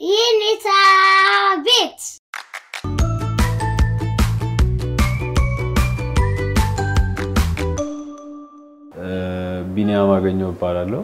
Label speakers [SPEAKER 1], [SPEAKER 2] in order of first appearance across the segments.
[SPEAKER 1] የኔታ ቤት
[SPEAKER 2] ቢኒያም አገኘው እባላለሁ።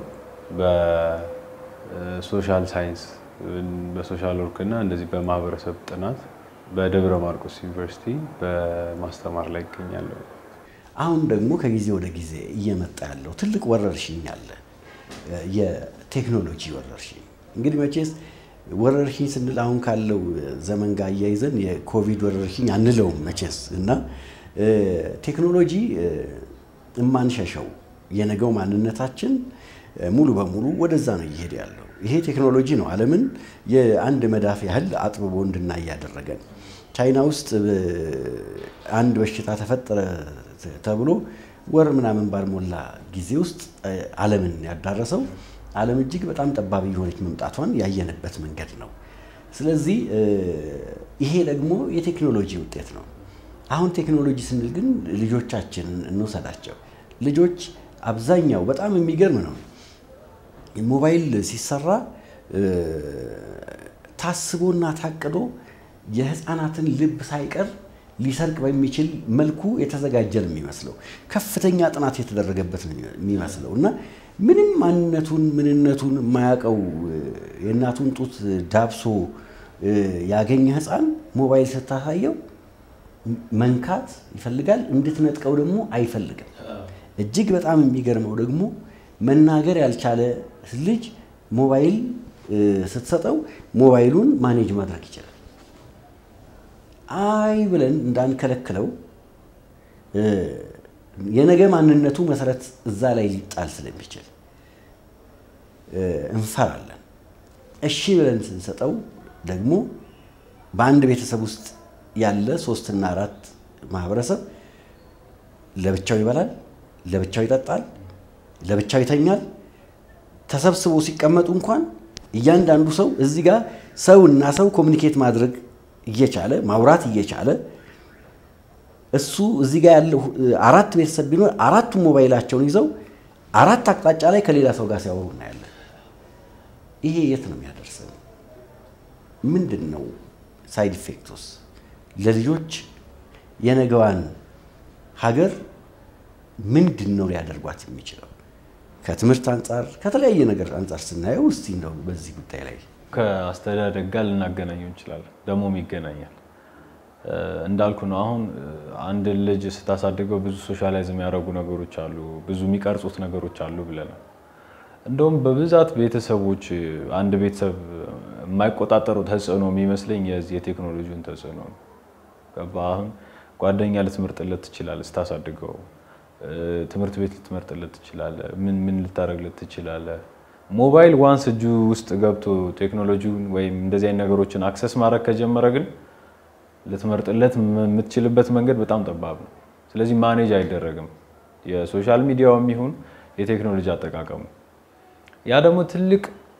[SPEAKER 2] በሶሻል ሳይንስ በሶሻል ወርክ እና እንደዚህ በማህበረሰብ ጥናት በደብረ ማርቆስ ዩኒቨርሲቲ በማስተማር ላይ ይገኛለሁ።
[SPEAKER 3] አሁን ደግሞ ከጊዜ ወደ ጊዜ እየመጣ ያለው ትልቅ ወረርሽኝ አለ፣ የቴክኖሎጂ ወረርሽኝ። እንግዲህ መቼስ ወረርሽኝ ስንል አሁን ካለው ዘመን ጋር አያይዘን የኮቪድ ወረርሽኝ አንለውም መቼስ እና ቴክኖሎጂ የማንሸሸው የነገው ማንነታችን ሙሉ በሙሉ ወደዛ ነው እየሄደ ያለው። ይሄ ቴክኖሎጂ ነው ዓለምን የአንድ መዳፍ ያህል አጥብቦ እንድናይ ያደረገን። ቻይና ውስጥ አንድ በሽታ ተፈጠረ ተብሎ ወር ምናምን ባልሞላ ጊዜ ውስጥ ዓለምን ያዳረሰው ዓለም እጅግ በጣም ጠባብ የሆነች መምጣቷን ያየንበት መንገድ ነው። ስለዚህ ይሄ ደግሞ የቴክኖሎጂ ውጤት ነው። አሁን ቴክኖሎጂ ስንል ግን ልጆቻችንን እንውሰዳቸው። ልጆች አብዛኛው በጣም የሚገርም ነው። ሞባይል ሲሰራ ታስቦና ታቅዶ የህፃናትን ልብ ሳይቀር ሊሰርቅ በሚችል መልኩ የተዘጋጀ ነው የሚመስለው። ከፍተኛ ጥናት የተደረገበት ነው የሚመስለው እና ምንም ማንነቱን ምንነቱን የማያውቀው የእናቱን ጡት ዳብሶ ያገኘ ህፃን ሞባይል ስታሳየው መንካት ይፈልጋል፣ እንድትነጥቀው ደግሞ አይፈልግም። እጅግ በጣም የሚገርመው ደግሞ መናገር ያልቻለ ልጅ ሞባይል ስትሰጠው ሞባይሉን ማኔጅ ማድረግ ይችላል። አይ ብለን እንዳንከለክለው የነገ ማንነቱ መሰረት እዛ ላይ ሊጣል ስለሚችል እንፈራለን። እሺ ብለን ስንሰጠው ደግሞ በአንድ ቤተሰብ ውስጥ ያለ ሶስትና አራት ማህበረሰብ ለብቻው ይበላል፣ ለብቻው ይጠጣል፣ ለብቻው ይተኛል። ተሰብስቦ ሲቀመጡ እንኳን እያንዳንዱ ሰው እዚህ ጋር ሰው እና ሰው ኮሚኒኬት ማድረግ እየቻለ ማውራት እየቻለ እሱ እዚህ ጋር ያለው አራት ቤተሰብ ቢኖር አራቱም ሞባይላቸውን ይዘው አራት አቅጣጫ ላይ ከሌላ ሰው ጋር ሲያወሩ እናያለን። ይሄ የት ነው የሚያደርሰን? ምንድን ነው ሳይድ ኢፌክቱስ? ለልጆች የነገዋን ሀገር ምንድን ነው ሊያደርጓት የሚችለው? ከትምህርት አንጻር ከተለያየ ነገር አንጻር ስናየው እስቲ እንደው በዚህ ጉዳይ ላይ
[SPEAKER 2] ከአስተዳደግ ጋር ልናገናኘው እንችላለን። ደግሞም ይገናኛል። እንዳልኩ ነው። አሁን አንድ ልጅ ስታሳድገው ብዙ ሶሻላይዝ የሚያደርጉ ነገሮች አሉ፣ ብዙ የሚቀርጹት ነገሮች አሉ ብለናል። እንደውም በብዛት ቤተሰቦች አንድ ቤተሰብ የማይቆጣጠሩ ተጽዕኖ የሚመስለኝ የዚህ የቴክኖሎጂውን ተጽዕኖ ነው። ገባ? አሁን ጓደኛ ልትመርጥለት ትችላለህ ስታሳድገው ትምህርት ቤት ልትመርጥለት ትችላለህ። ምን ምን ልታደርግለት ትችላለህ። ሞባይል ዋንስ እጁ ውስጥ ገብቶ ቴክኖሎጂውን ወይም እንደዚህ አይነት ነገሮችን አክሰስ ማድረግ ከጀመረ ግን ልትመርጥለት የምትችልበት መንገድ በጣም ጠባብ ነው። ስለዚህ ማኔጅ አይደረግም፣ የሶሻል ሚዲያውም ይሁን የቴክኖሎጂ አጠቃቀሙ። ያ ደግሞ ትልቅ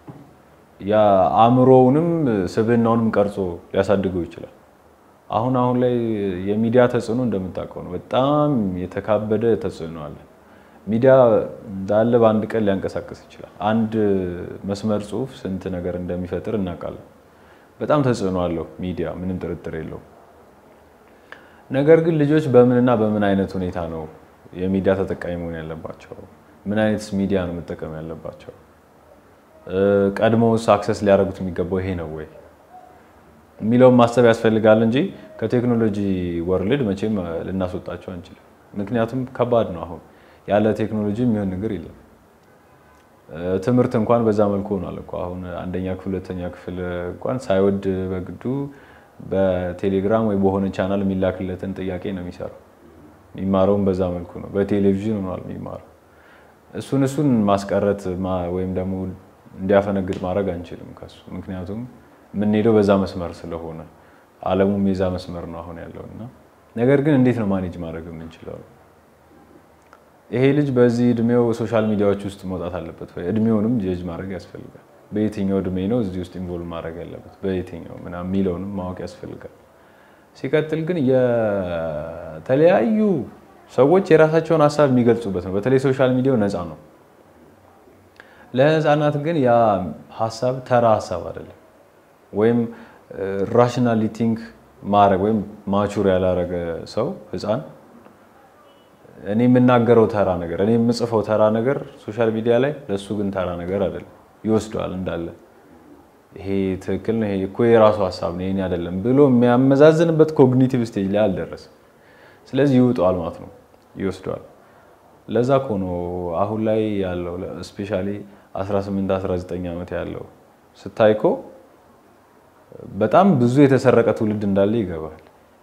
[SPEAKER 2] የአእምሮውንም ስብዕናውንም ቀርጾ ሊያሳድገው ይችላል። አሁን አሁን ላይ የሚዲያ ተጽዕኖ እንደምታውቀው ነው። በጣም የተካበደ ተጽዕኖ አለ። ሚዲያ እንዳለ በአንድ ቀን ሊያንቀሳቅስ ይችላል። አንድ መስመር ጽሑፍ ስንት ነገር እንደሚፈጥር እናውቃለን። በጣም ተጽዕኖ አለው ሚዲያ፣ ምንም ጥርጥር የለውም። ነገር ግን ልጆች በምንና በምን አይነት ሁኔታ ነው የሚዲያ ተጠቃሚ መሆን ያለባቸው? ምን አይነት ሚዲያ ነው መጠቀም ያለባቸው? ቀድሞውስ አክሰስ ሊያደርጉት የሚገባው ይሄ ነው ወይ የሚለውን ማሰብ ያስፈልጋል እንጂ ከቴክኖሎጂ ወርልድ መቼም ልናስወጣቸው አንችልም። ምክንያቱም ከባድ ነው። አሁን ያለ ቴክኖሎጂ የሚሆን ነገር የለም። ትምህርት እንኳን በዛ መልኩ ሆኗል እኮ አሁን አንደኛ ክፍል ሁለተኛ ክፍል እንኳን ሳይወድ በግዱ በቴሌግራም ወይ በሆነ ቻናል የሚላክለትን ጥያቄ ነው የሚሰራው። የሚማረውም በዛ መልኩ ነው። በቴሌቪዥን ሆኗል የሚማረው። እሱን እሱን ማስቀረት ወይም ደግሞ እንዲያፈነግጥ ማድረግ አንችልም ከሱ ምክንያቱም የምንሄደው በዛ መስመር ስለሆነ ዓለሙም የዛ መስመር ነው አሁን ያለው እና ነገር ግን እንዴት ነው ማኔጅ ማድረግ የምንችለው? ይሄ ልጅ በዚህ እድሜው ሶሻል ሚዲያዎች ውስጥ መውጣት አለበት ወይ? እድሜውንም ጀጅ ማድረግ ያስፈልጋል። በየትኛው እድሜ ነው እዚህ ውስጥ ኢንቮልቭ ማድረግ ያለበት በየትኛው ምናምን የሚለውንም ማወቅ ያስፈልጋል። ሲቀጥል ግን የተለያዩ ሰዎች የራሳቸውን ሀሳብ የሚገልጹበት ነው። በተለይ ሶሻል ሚዲያው ነፃ ነው። ለህፃናት ግን ያ ሀሳብ ተራ ሀሳብ አይደለም። ወይም ራሽናሊ ቲንክ ማድረግ ወይም ማቹር ያላረገ ሰው ህፃን እኔ የምናገረው ተራ ነገር እኔ የምጽፈው ተራ ነገር ሶሻል ሚዲያ ላይ ለእሱ ግን ተራ ነገር አይደለም፣ ይወስደዋል እንዳለ ይሄ ትክክል ነው፣ ይሄ እኮ የራሱ ሀሳብ ነው፣ ይሄን አይደለም ብሎ የሚያመዛዝንበት ኮግኒቲቭ ስቴጅ ላይ አልደረስም። ስለዚህ ይውጠዋል ማለት ነው፣ ይወስደዋል። ለዛ እኮ ነው አሁን ላይ ያለው ስፔሻሊ 18 19 ዓመት ያለው ስታይ እኮ በጣም ብዙ የተሰረቀ ትውልድ እንዳለ ይገባል።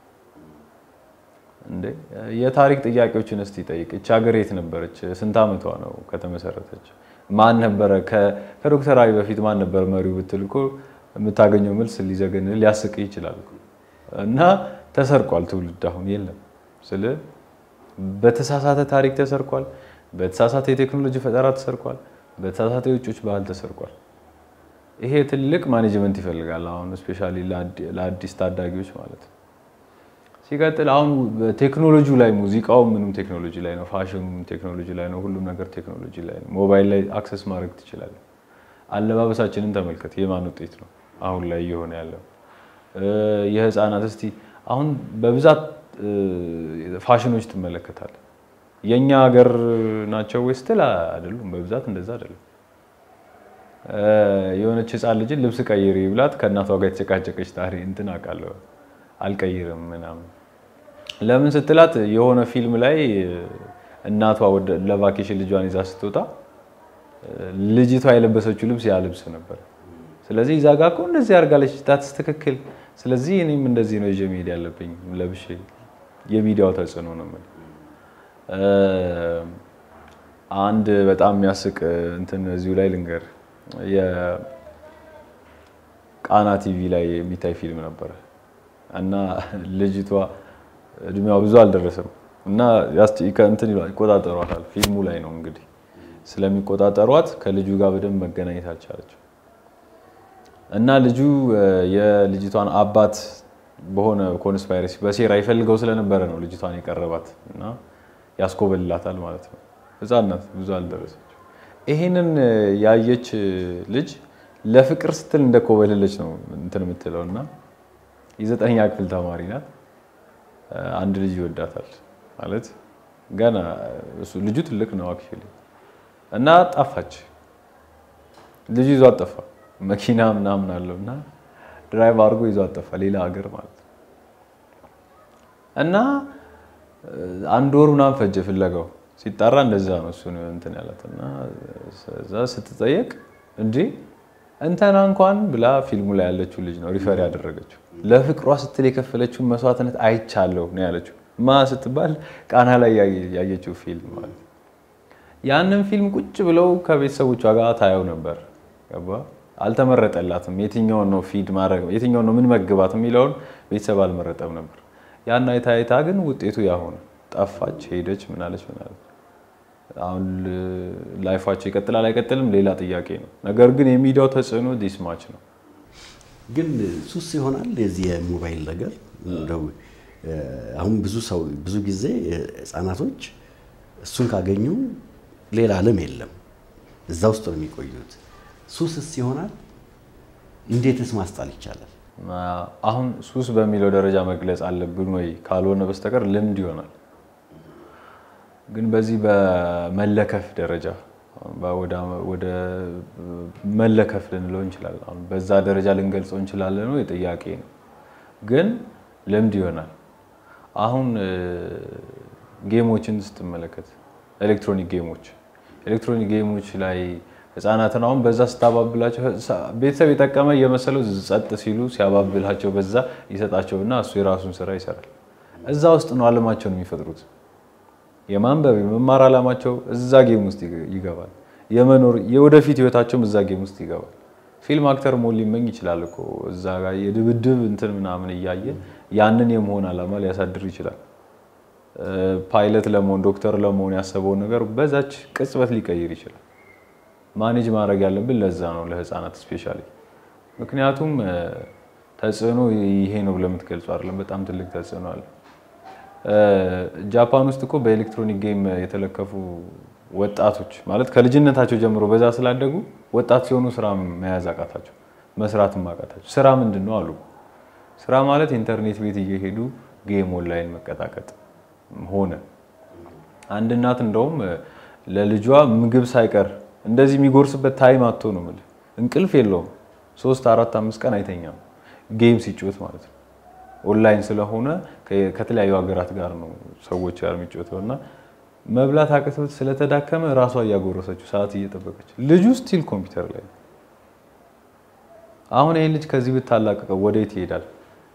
[SPEAKER 2] እንዴ የታሪክ ጥያቄዎችን እስቲ ጠይቅ። እች ሀገር የት ነበረች? ስንት ዓመቷ ነው ከተመሰረተች? ማን ነበረ? ከዶክተር አብይ በፊት ማን ነበር መሪው ብትል እኮ የምታገኘው መልስ ሊዘገን ሊያስቅ ይችላል። እና ተሰርቋል ትውልድ አሁን የለም ስለ በተሳሳተ ታሪክ ተሰርቋል። በተሳሳተ የቴክኖሎጂ ፈጠራ ተሰርቋል። በተሳሳተ የውጮች ባህል ተሰርቋል። ይሄ ትልቅ ማኔጅመንት ይፈልጋል። አሁን ስፔሻሊ ለአዲስ ታዳጊዎች ማለት ነው። ሲቀጥል አሁን ቴክኖሎጂው ላይ ሙዚቃው ምንም ቴክኖሎጂ ላይ ነው፣ ፋሽኑም ቴክኖሎጂ ላይ ነው፣ ሁሉም ነገር ቴክኖሎጂ ላይ ነው። ሞባይል ላይ አክሰስ ማድረግ ትችላለህ። አለባበሳችንን ተመልከት፣ የማን ውጤት ነው አሁን ላይ እየሆነ ያለው? የህፃናት እስቲ አሁን በብዛት ፋሽኖች ትመለከታለህ። የእኛ ሀገር ናቸው ወይ ስትል አይደሉም፣ በብዛት እንደዛ አይደለም። የሆነች ህፃን ልጅን ልብስ ቀይሪ ብላት ከእናቷ ጋር የተጨቃጨቀች ታሪ እንትን አውቃለሁ አልቀይርም ምናምን ለምን ስትላት የሆነ ፊልም ላይ እናቷ ለቫኬሽን ልጇን ይዛ ስትወጣ ልጅቷ የለበሰችው ልብስ ያ ልብስ ነበር። ስለዚህ እዛ ጋ እኮ እንደዚህ አድርጋለች ታትስ ትክክል። ስለዚህ እኔም እንደዚህ ነው ይዤ መሄድ ያለብኝ ለብሼ። የሚዲያው ተጽዕኖ ነው የምልህ። አንድ በጣም የሚያስቅ እንትን እዚሁ ላይ ልንገር። የቃና ቲቪ ላይ የሚታይ ፊልም ነበረ እና ልጅቷ እድሜዋ ብዙ አልደረሰም እና እንትን ይቆጣጠሯታል። ፊልሙ ላይ ነው እንግዲህ ስለሚቆጣጠሯት ከልጁ ጋር በደንብ መገናኘት አልቻለችም እና ልጁ የልጅቷን አባት በሆነ ኮንስፓይረሲ በሴራ ይፈልገው ስለነበረ ነው ልጅቷን የቀረባት እና ያስኮበልላታል ማለት ነው። ሕፃን ናት፣ ብዙ አልደረሰች። ይሄንን ያየች ልጅ ለፍቅር ስትል እንደኮበለለች ነው እንትን የምትለው እና የዘጠነኛ ክፍል ተማሪ ናት። አንድ ልጅ ይወዳታል ማለት ገና እሱ ልጁ ትልቅ ነው አክቹዋሊ እና ጠፋች። ልጁ ይዟት ጠፋ። መኪና ምናምን አለው እና ድራይቭ አድርጎ ይዟት ጠፋ፣ ሌላ ሀገር ማለት ነው። እና አንድ ወር ምናምን ፈጀ ፍለጋው። ሲጣራ እንደዛ ነው እሱ እንትን ያላት እና እዛ ስትጠየቅ እንዴ እንተና እንኳን ብላ ፊልሙ ላይ ያለችው ልጅ ነው ሪፈር ያደረገችው። ለፍቅሯ ስትል የከፈለችውን መስዋዕትነት አይቻለሁ ነው ያለችው። ማ ስትባል ቃና ላይ ያየችው ፊልም ማለት ነው። ያንን ፊልም ቁጭ ብለው ከቤተሰቦቿ ጋር ታየው ነበር። ገባ አልተመረጠላትም። የትኛውን ነው ፊድ ማድረግ የትኛውን ነው ምን መግባት የሚለውን ቤተሰብ አልመረጠም ነበር። ያን አይታ አይታ ግን ውጤቱ ያሆነ ጠፋች፣ ሄደች፣ ምናለች ምናለች። አሁን ላይፋቸው ይቀጥላል አይቀጥልም ሌላ ጥያቄ ነው። ነገር ግን የሚዲያው ተጽዕኖ ዲስማች ነው።
[SPEAKER 3] ግን ሱስ ይሆናል የዚህ የሞባይል ነገር እንደው አሁን ብዙ ሰው ብዙ ጊዜ ህፃናቶች እሱን ካገኙ ሌላ ዓለም የለም፣ እዛ ውስጥ ነው የሚቆዩት። ሱስስ ይሆናል? እንዴትስ ማስጣል ይቻላል?
[SPEAKER 2] አሁን ሱስ በሚለው ደረጃ መግለጽ አለብን ወይ ካልሆነ በስተቀር ልምድ ይሆናል። ግን በዚህ በመለከፍ ደረጃ ወደ መለከፍ ልንለው እንችላለን። አሁን በዛ ደረጃ ልንገልጸው እንችላለን ወይ ጥያቄ ነው። ግን ልምድ ይሆናል። አሁን ጌሞችን ስትመለከት ኤሌክትሮኒክ ጌሞች ኤሌክትሮኒክ ጌሞች ላይ ህፃናትን አሁን በዛ ስታባብላቸው ቤተሰብ የጠቀመ እየመሰለው ጸጥ ሲሉ ሲያባብላቸው በዛ ይሰጣቸውና እሱ የራሱን ስራ ይሰራል። እዛ ውስጥ ነው አለማቸውን የሚፈጥሩት። የማንበብ የመማር አላማቸው እዛ ጌም ውስጥ ይገባል። የመኖር የወደፊት ህይወታቸውም እዛ ጌም ውስጥ ይገባል። ፊልም አክተር መሆን ሊመኝ ይችላል እኮ እዛ ጋር የድብድብ እንትን ምናምን እያየ ያንን የመሆን አላማ ሊያሳድር ይችላል። ፓይለት ለመሆን ዶክተር ለመሆን ያሰበውን ነገር በዛች ቅጽበት ሊቀይር ይችላል። ማኔጅ ማድረግ ያለብን ለዛ ነው ለህፃናት ስፔሻሊ። ምክንያቱም ተጽዕኖ ይሄ ነው ብለህ የምትገልጹ አይደለም። በጣም ትልቅ ተጽዕኖ አለ። ጃፓን ውስጥ እኮ በኤሌክትሮኒክ ጌም የተለከፉ ወጣቶች ማለት ከልጅነታቸው ጀምሮ በዛ ስላደጉ ወጣት ሲሆኑ ስራ መያዝ አቃታቸው። መስራት ማቃታቸው። ስራ ምንድን ነው አሉ። ስራ ማለት ኢንተርኔት ቤት እየሄዱ ጌም ኦንላይን መቀጣቀጥ ሆነ። አንድ እናት እንደውም ለልጇ ምግብ ሳይቀር እንደዚህ የሚጎርስበት ታይም አቶ ነው የምልህ። እንቅልፍ የለውም። ሶስት አራት አምስት ቀን አይተኛም ጌም ሲጮት ማለት ነው። ኦንላይን ስለሆነ ከተለያዩ ሀገራት ጋር ነው ሰዎች ጋር የሚጮተው እና መብላት አቅቶት ስለተዳከመ ራሷ እያጎረሰችው ሰዓት እየጠበቀች ልጁ ስቲል ኮምፒውተር ላይ ነው። አሁን ይህን ልጅ ከዚህ ብታላቅቀው ወዴት ይሄዳል?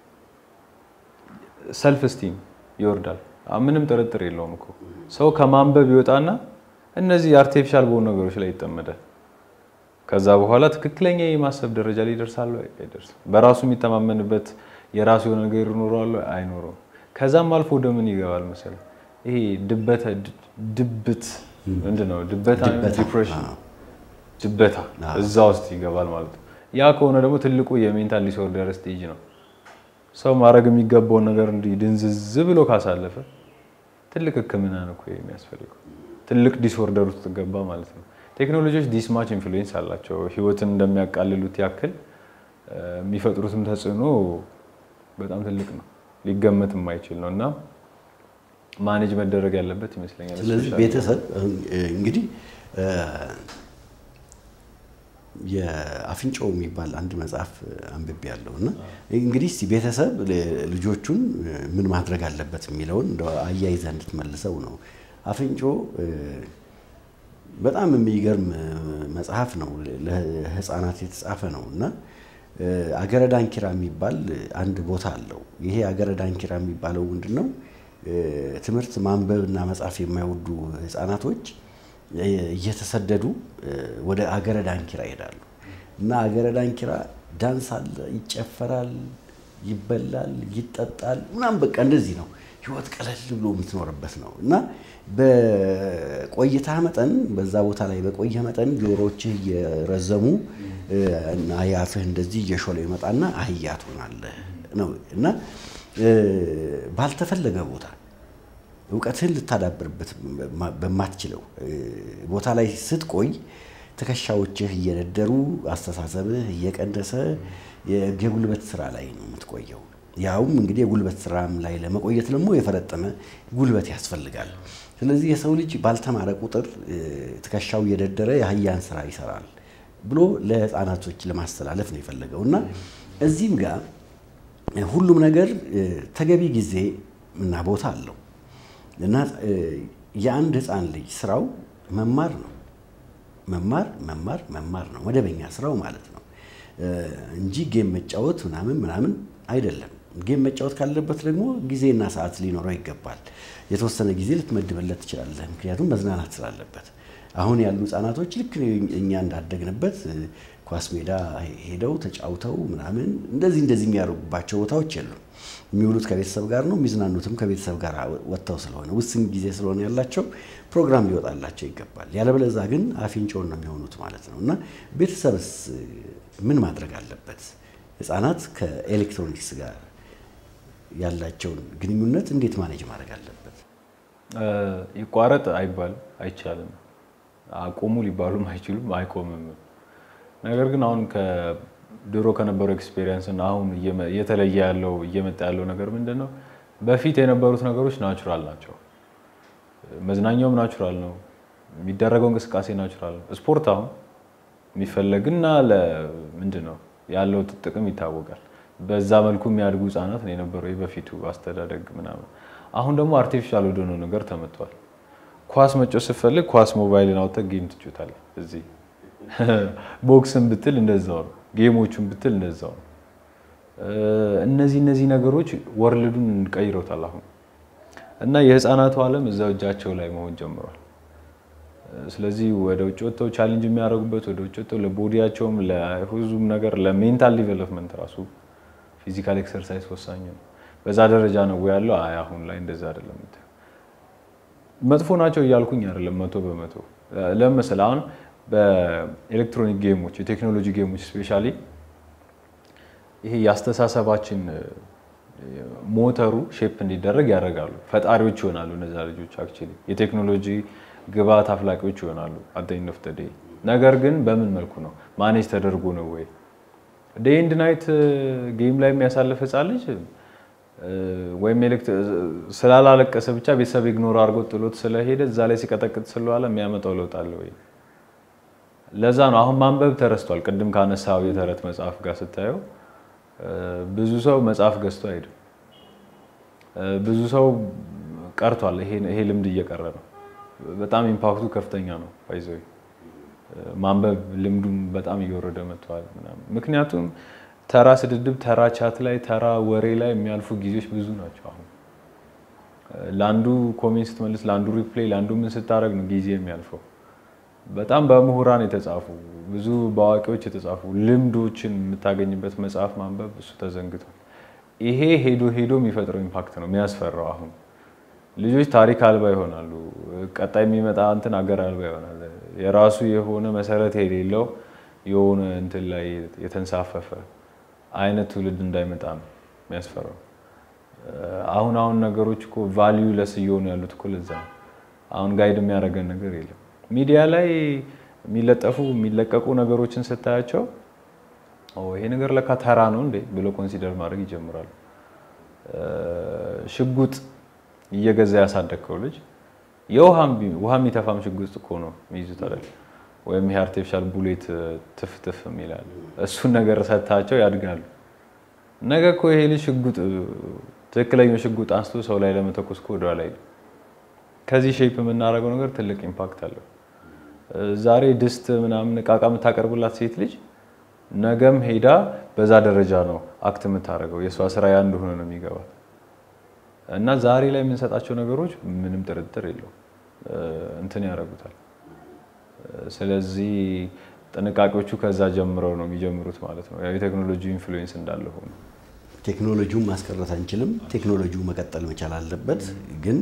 [SPEAKER 2] ሰልፍ ስቲም ይወርዳል። ምንም ጥርጥር የለውም እኮ ሰው ከማንበብ ይወጣና እነዚህ አርቲፊሻል በሆኑ ነገሮች ላይ ይጠመዳል። ከዛ በኋላ ትክክለኛ የማሰብ ደረጃ ላይ ይደርሳል አይደርስም? በራሱ የሚተማመንበት የራሱ የሆነ ነገር ይኖረዋል አይኖረውም? ከዛም አልፎ ወደ ምን ይገባል መሰለህ? ይሄ ድበተ ድብት ምንድን ነው? ድበታ ዲፕሬሽን፣ ድበታ እዛ ውስጥ ይገባል ማለት ነው። ያ ከሆነ ደግሞ ትልቁ የሜንታል ዲስኦርደር ስቴጅ ነው። ሰው ማድረግ የሚገባውን ነገር እንዲህ ድንዝዝ ብሎ ካሳለፈ ትልቅ ሕክምና ነው እኮ የሚያስፈልገው። ትልቅ ዲስኦርደር ውስጥ ገባ ማለት ነው። ቴክኖሎጂዎች ዲስማች ኢንፍሉዌንስ አላቸው። ህይወትን እንደሚያቃልሉት ያክል የሚፈጥሩትም ተጽዕኖ በጣም ትልቅ ነው፣ ሊገመት የማይችል ነው እና ማኔጅ መደረግ ያለበት ይመስለኛል።
[SPEAKER 3] ስለዚህ ቤተሰብ እንግዲህ የአፍንጫው የሚባል አንድ መጽሐፍ አንብቤ ያለው እና እንግዲህ እስቲ ቤተሰብ ልጆቹን ምን ማድረግ አለበት የሚለውን እንደው አያይዘህ እንድትመልሰው ነው። አፍንጮ በጣም የሚገርም መጽሐፍ ነው። ለህፃናት የተጻፈ ነው እና አገረ ዳንኪራ የሚባል አንድ ቦታ አለው። ይሄ አገረ ዳንኪራ የሚባለው ምንድን ነው? ትምህርት ማንበብ እና መጻፍ የማይወዱ ህፃናቶች እየተሰደዱ ወደ አገረ ዳንኪራ ይሄዳሉ እና አገረ ዳንኪራ ዳንስ አለ፣ ይጨፈራል፣ ይበላል፣ ይጠጣል ምናምን በቃ እንደዚህ ነው። ህይወት ቀለል ብሎ የምትኖርበት ነው እና በቆይታ መጠን በዛ ቦታ ላይ በቆየ መጠን ጆሮችህ እየረዘሙ እና የአፍህ እንደዚህ እየሾለ ይመጣና አህያ ትሆናለህ ነው እና ባልተፈለገ ቦታ እውቀትህን ልታዳብርበት በማትችለው ቦታ ላይ ስትቆይ ትከሻዎችህ እየደደሩ አስተሳሰብህ እየቀነሰ የጉልበት ስራ ላይ ነው የምትቆየው። ያውም እንግዲህ የጉልበት ስራም ላይ ለመቆየት ደግሞ የፈረጠመ ጉልበት ያስፈልጋል። ስለዚህ የሰው ልጅ ባልተማረ ቁጥር ትከሻው እየደደረ የአህያን ስራ ይሰራል ብሎ ለህፃናቶች ለማስተላለፍ ነው የፈለገው እና እዚህም ጋር ሁሉም ነገር ተገቢ ጊዜ እና ቦታ አለው እና የአንድ ህፃን ልጅ ስራው መማር ነው። መማር መማር መማር ነው መደበኛ ስራው ማለት ነው እንጂ ጌም መጫወት ምናምን ምናምን አይደለም። ጌም መጫወት ካለበት ደግሞ ጊዜና ሰዓት ሊኖረው ይገባል። የተወሰነ ጊዜ ልትመድበለት ትችላለህ፣ ምክንያቱም መዝናናት ስላለበት። አሁን ያሉ ህጻናቶች ልክ እኛ እንዳደግንበት ኳስ ሜዳ ሄደው ተጫውተው ምናምን እንደዚህ እንደዚህ የሚያደርጉባቸው ቦታዎች የሉም። የሚውሉት ከቤተሰብ ጋር ነው፣ የሚዝናኑትም ከቤተሰብ ጋር ወጥተው ስለሆነ ውስን ጊዜ ስለሆነ ያላቸው ፕሮግራም ሊወጣላቸው ይገባል። ያለበለዛ ግን አፍንጮን ነው የሚሆኑት ማለት ነው። እና ቤተሰብስ ምን ማድረግ አለበት? ህፃናት ከኤሌክትሮኒክስ ጋር ያላቸውን ግንኙነት እንዴት ማኔጅ ማድረግ አለበት?
[SPEAKER 2] ይቋረጥ አይባልም፣ አይቻልም። አቆሙ ሊባሉም አይችሉም፣ አይቆምም። ነገር ግን አሁን ድሮ ከነበረው ኤክስፔሪየንስ እና አሁን እየተለየ ያለው እየመጣ ያለው ነገር ምንድን ነው? በፊት የነበሩት ነገሮች ናቹራል ናቸው። መዝናኛውም ናቹራል ነው። የሚደረገው እንቅስቃሴ ናቹራል ነው። ስፖርት አሁን የሚፈለግና ምንድን ነው ያለው ጥቅም ይታወቃል። በዛ መልኩ የሚያድጉ ህጻናት ነው የነበረው በፊቱ አስተዳደግ ምናምን። አሁን ደግሞ አርቲፊሻል ወደሆነ ነገር ተመጥቷል። ኳስ መጫወት ስትፈልግ ኳስ ሞባይልን አውጥተህ ጌም ትጫወታለህ። እዚህ ቦክስን ብትል እንደዛው ነው። ጌሞቹን ብትል እንደዛው ነው። እነዚህ እነዚህ ነገሮች ወርልዱን ቀይረውታል አሁን እና የህፃናቱ ዓለም እዛው እጃቸው ላይ መሆን ጀምሯል። ስለዚህ ወደ ውጭ ወጥተው ቻሌንጅ የሚያደርጉበት ወደ ውጭ ወጥተው ለቦዲያቸውም ለሁሉም ነገር ለሜንታል ዲቨሎፕመንት ራሱ ፊዚካል ኤክሰርሳይዝ ወሳኝ ነው። በዛ ደረጃ ነው ያለው። አይ አሁን ላይ እንደዛ አይደለም። መጥፎ ናቸው እያልኩኝ አይደለም መቶ በመቶ ለምን መሰለህ አሁን በኤሌክትሮኒክ ጌሞች የቴክኖሎጂ ጌሞች ስፔሻሊ ይሄ የአስተሳሰባችን ሞተሩ ሼፕ እንዲደረግ ያደርጋሉ። ፈጣሪዎች ይሆናሉ እነዛ ልጆች አክቹዋሊ የቴክኖሎጂ ግብዓት አፍላቂዎች ይሆናሉ አደኝ ኦፍ ዘ ዴይ። ነገር ግን በምን መልኩ ነው ማኔጅ ተደርጎ ነው ወይ ዴይ ኤንድ ናይት ጌም ላይ የሚያሳልፍ ህፃን ልጅ እ፣ ወይም ኤሌክት- ስላላለቀሰ ብቻ ቤተሰብ ኢግኖር አድርጎ ጥሎት ስለሄደ እዛ ላይ ሲቀጠቅጥ ስለዋለ የሚያመጣው ለውጥ አለ ወይ? ለዛ ነው አሁን ማንበብ ተረስቷል። ቅድም ካነሳው የተረት መጽሐፍ ጋር ስታየው እ፣ ብዙ ሰው መጽሐፍ ገዝቶ አይሄድም። እ፣ ብዙ ሰው ቀርቷል። ይሄ ይሄ ልምድ እየቀረ ነው። በጣም ኢምፓክቱ ከፍተኛ ነው። ባይዘው ማንበብ ልምዱም በጣም እየወረደ መጥተዋል ምናምን። ምክንያቱም ተራ ስድድብ፣ ተራ ቻት ላይ፣ ተራ ወሬ ላይ የሚያልፉ ጊዜዎች ብዙ ናቸው። አሁን ለአንዱ ኮሜንት ስትመልስ፣ ለአንዱ ሪፕሌይ፣ ለአንዱ ምን ስታደርግ ነው ጊዜ የሚያልፈው። በጣም በምሁራን የተጻፉ ብዙ በአዋቂዎች የተጻፉ ልምዶችን የምታገኝበት መጽሐፍ ማንበብ እሱ ተዘንግቷል። ይሄ ሄዶ ሄዶ የሚፈጥረው ኢምፓክት ነው የሚያስፈራው። አሁን ልጆች ታሪክ አልባ ይሆናሉ። ቀጣይ የሚመጣ እንትን አገር አልባ ይሆናል። የራሱ የሆነ መሰረት የሌለው የሆነ እንትን ላይ የተንሳፈፈ አይነት ትውልድ እንዳይመጣ ነው የሚያስፈራው። አሁን አሁን ነገሮች እኮ ቫሊዩ ለስ እየሆኑ ያሉት እኮ ለዛ ነው። አሁን ጋይድ የሚያደርገን ነገር የለም። ሚዲያ ላይ የሚለጠፉ የሚለቀቁ ነገሮችን ስታያቸው ኦ ይሄ ነገር ለካ ተራ ነው እንዴ ብሎ ኮንሲደር ማድረግ ይጀምራሉ። ሽጉጥ እየገዛ ያሳደግከው ልጅ የውሃም ውሃ የሚተፋም ሽጉጥ እኮ ነው የሚይዙት አይደል? ወይም ይሄ አርቲፊሻል ቡሌት ትፍትፍ የሚላል እሱን ነገር ሰጥታቸው ያድጋሉ። ነገ እኮ ይሄ ልጅ ሽጉጥ ትክክለኛው ሽጉጥ አንስቶ ሰው ላይ ለመተኮስ እኮ ወደኋላ አይልም። ከዚህ ሼፕ የምናደርገው ነገር ትልቅ ኢምፓክት አለው። ዛሬ ድስት ምናምን እቃቃ የምታቀርብላት ሴት ልጅ ነገም ሄዳ በዛ ደረጃ ነው አክት የምታደርገው። የእሷ ስራ ያ እንደሆነ ነው የሚገባት እና ዛሬ ላይ የምንሰጣቸው ነገሮች ምንም ጥርጥር የለው እንትን ያደርጉታል። ስለዚህ ጥንቃቄዎቹ ከዛ ጀምረው ነው የሚጀምሩት ማለት ነው። ያው የቴክኖሎጂ ኢንፍሉዌንስ እንዳለ ሆኖ
[SPEAKER 3] ቴክኖሎጂውን ማስቀረት አንችልም። ቴክኖሎጂው መቀጠል መቻል አለበት፣ ግን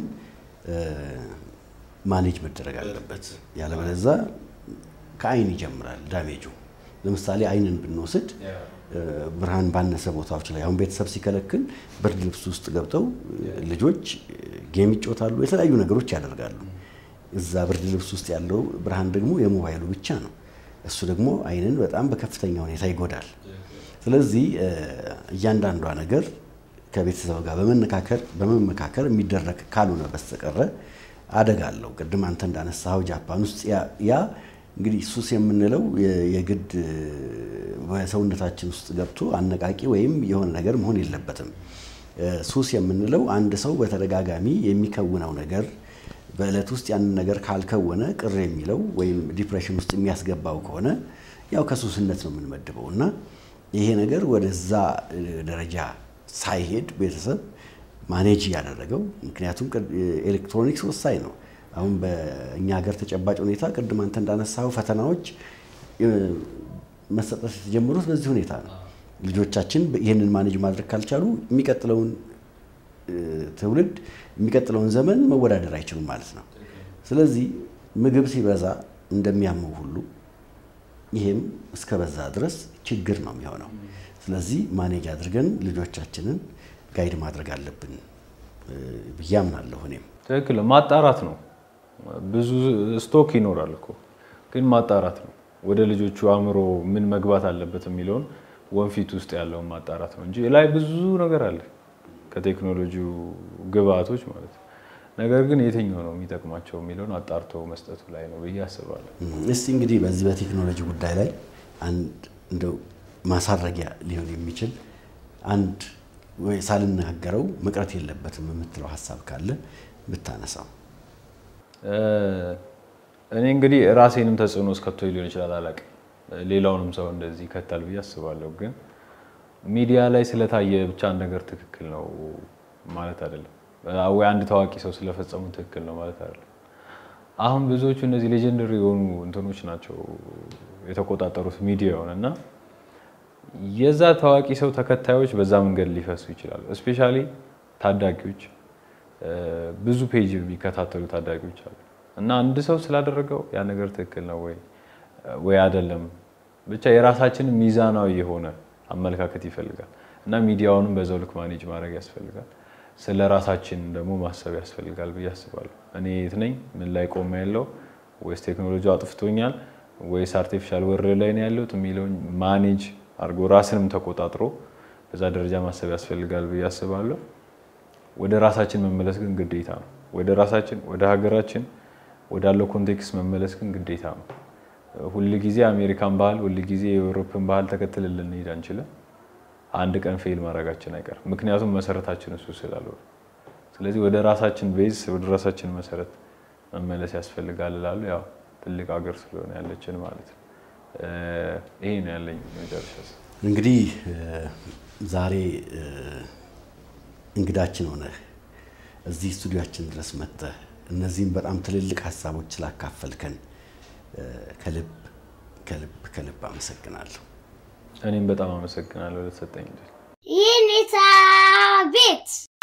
[SPEAKER 3] ማኔጅ መደረግ አለበት። ያለበለዛ ከአይን ይጀምራል ዳሜጁ። ለምሳሌ አይንን ብንወስድ ብርሃን ባነሰ ቦታዎች ላይ አሁን ቤተሰብ ሲከለክል ብርድ ልብስ ውስጥ ገብተው ልጆች ጌም ይጮታሉ፣ የተለያዩ ነገሮች ያደርጋሉ። እዛ ብርድ ልብስ ውስጥ ያለው ብርሃን ደግሞ የሞባይሉ ብቻ ነው። እሱ ደግሞ አይንን በጣም በከፍተኛ ሁኔታ ይጎዳል። ስለዚህ እያንዳንዷ ነገር ከቤተሰብ ጋር በመነካከር በመመካከር የሚደረግ ካልሆነ በስተቀረ አደጋ አለው። ቅድም አንተ እንዳነሳኸው ጃፓን ውስጥ ያ እንግዲህ ሱስ የምንለው የግድ በሰውነታችን ውስጥ ገብቶ አነቃቂ ወይም የሆነ ነገር መሆን የለበትም። ሱስ የምንለው አንድ ሰው በተደጋጋሚ የሚከውነው ነገር በዕለት ውስጥ ያንን ነገር ካልከወነ ቅር የሚለው ወይም ዲፕሬሽን ውስጥ የሚያስገባው ከሆነ ያው ከሱስነት ነው የምንመድበው እና ይሄ ነገር ወደዛ ደረጃ ሳይሄድ ቤተሰብ ማኔጅ እያደረገው ምክንያቱም ኤሌክትሮኒክስ ወሳኝ ነው። አሁን በእኛ ሀገር ተጨባጭ ሁኔታ ቅድም አንተ እንዳነሳው ፈተናዎች መሰጠት የተጀመሩት በዚህ ሁኔታ ነው። ልጆቻችን ይህንን ማኔጅ ማድረግ ካልቻሉ የሚቀጥለውን ትውልድ የሚቀጥለውን ዘመን መወዳደር አይችሉም ማለት ነው። ስለዚህ ምግብ ሲበዛ እንደሚያመው ሁሉ ይሄም እስከ በዛ ድረስ ችግር ነው የሚሆነው። ስለዚህ ማኔጅ አድርገን ልጆቻችንን ጋይድ ማድረግ አለብን ብዬ አምናለሁ። እኔም
[SPEAKER 2] ትክክል ማጣራት ነው። ብዙ ስቶክ ይኖራል እኮ ግን ማጣራት ነው። ወደ ልጆቹ አእምሮ ምን መግባት አለበት የሚለውን ወንፊት ውስጥ ያለውን ማጣራት ነው እንጂ ላይ ብዙ ነገር አለ ከቴክኖሎጂው ግብአቶች ማለት ነው። ነገር ግን የትኛው ነው የሚጠቅማቸው የሚለውን አጣርቶ መስጠቱ ላይ ነው ብዬ አስባለሁ።
[SPEAKER 3] እስቲ እንግዲህ በዚህ በቴክኖሎጂ ጉዳይ ላይ አንድ እንደው ማሳረጊያ ሊሆን የሚችል አንድ ወይ ሳልናገረው መቅረት የለበትም የምትለው ሀሳብ ካለ ብታነሳው።
[SPEAKER 2] እኔ እንግዲህ ራሴንም ተጽዕኖ እስከቶ ሊሆን ይችላል አላውቅም። ሌላውንም ሰው እንደዚህ ይከታል ብዬ አስባለሁ። ግን ሚዲያ ላይ ስለታየ ብቻ አንድ ነገር ትክክል ነው ማለት አይደለም፣ ወይ አንድ ታዋቂ ሰው ስለፈጸሙ ትክክል ነው ማለት አይደለም። አሁን ብዙዎቹ እነዚህ ሌጀንደሪ የሆኑ እንትኖች ናቸው የተቆጣጠሩት ሚዲያውን እና የዛ ታዋቂ ሰው ተከታዮች በዛ መንገድ ሊፈሱ ይችላሉ። እስፔሻሊ ታዳጊዎች፣ ብዙ ፔጅ የሚከታተሉ ታዳጊዎች አሉ እና አንድ ሰው ስላደረገው ያ ነገር ትክክል ነው ወይ ወይ አይደለም፣ ብቻ የራሳችንን ሚዛናዊ የሆነ አመለካከት ይፈልጋል እና ሚዲያውንም በዛው ልክ ማኔጅ ማድረግ ያስፈልጋል። ስለ ራሳችን ደግሞ ማሰብ ያስፈልጋል ብዬ አስባለሁ። እኔ የት ነኝ? ምን ላይ ቆመ ያለው ወይስ ቴክኖሎጂ አጥፍቶኛል ወይስ አርቲፊሻል ወርልድ ላይ ነው ያለሁት የሚለውን ማኔጅ አድርጎ ራስንም ተቆጣጥሮ በዛ ደረጃ ማሰብ ያስፈልጋል ብዬ አስባለሁ። ወደ ራሳችን መመለስ ግን ግዴታ ነው። ወደ ራሳችን ወደ ሀገራችን ወዳለው ኮንቴክስት መመለስ ግን ግዴታ ነው። ሁል ጊዜ አሜሪካን ባህል፣ ሁል ጊዜ የአውሮፕን ባህል ተከትለን ልንሄድ አንችልም። አንድ ቀን ፌል ማድረጋችን አይቀርም። ምክንያቱም መሰረታችን እሱ ስላልሆነ፣ ስለዚህ ወደ ራሳችን ቤዝ ወደ ራሳችን መሰረት መመለስ ያስፈልጋል እላለሁ። ያው ትልቅ ሀገር ስለሆነ ያለችን ማለት ነው። ይሄ ነው ያለኝ መጨረሻ
[SPEAKER 3] እንግዲህ ዛሬ እንግዳችን ሆነህ እዚህ ስቱዲያችን ድረስ መጥተህ እነዚህም በጣም ትልልቅ ሀሳቦች ስላካፈልከን ከልብ ከልብ ከልብ አመሰግናለሁ።
[SPEAKER 2] እኔም በጣም አመሰግናለሁ ለተሰጠኝ
[SPEAKER 1] ይህን ቤት